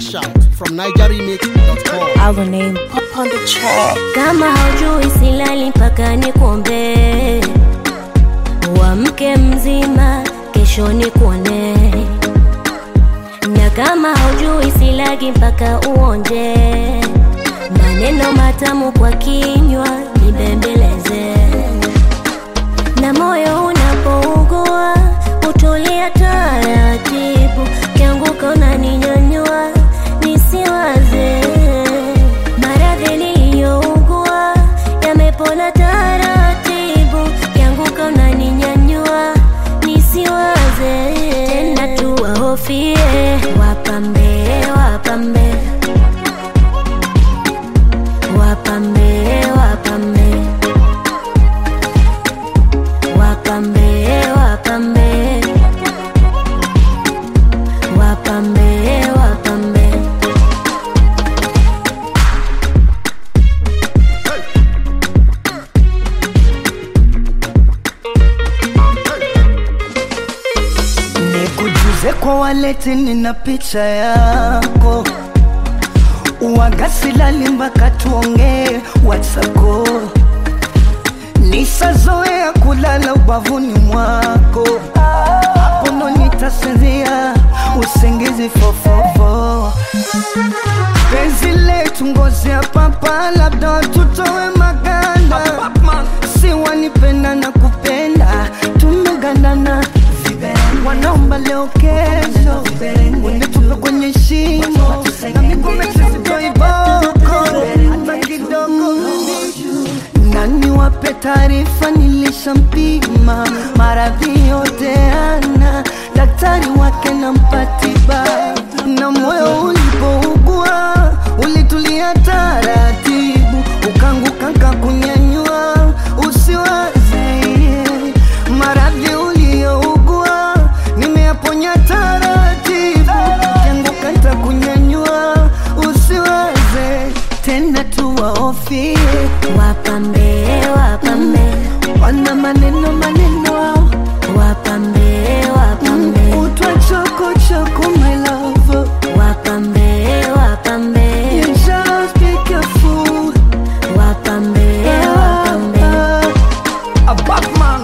Fresh out from NigerRemix.com. Our name up on the track. kama haujui silali mpaka nikuombe uamke mzima kesho nikuone na kama haujui silagi mpaka uonje maneno matamu kwa kinywa nibembeleze na moyo unapougua utulia taratibu kianguka unaninyanyua nisiwaze maradhi niliyougua yamepona taratibu kianguka unaninyanyua nisiwaze tena tuwahofie wapambe wapambe wapambe wapambe wapambe wapambe wapambe wapambe Nikujuze kwa waleti, nina picha yako wagasilali mpaka tuongee watsako nisazoea kulala ubavuni mwako hapo ndo nitasinzia usingizi fofofo penzi letu ngozi ya papa labda tutowe maganda si wanipenda na kupenda tumegandana wanaomba leo kesho unitupe kwenye shimo na miguu sisitoiboko hata kidogo nani wape taarifa nilishampima maradhi yote ana daktari wake na mpatiba na moyo ulipougua ulitulia taratibu ukanguka kakunyanyua usiwaze maradhi uliyougua nimeyaponya taratibu ukianguka ntakunyanyua usiwaze tena tuwaofie wapambe wapambe wana maneno maneno wao wapambe wapambe utwa choko choko my love wapambe wapambe you just be careful wapambe wapambe a Batman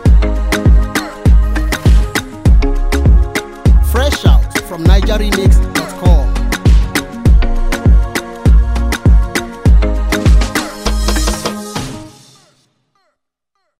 Fresh out from NigerRemix.com.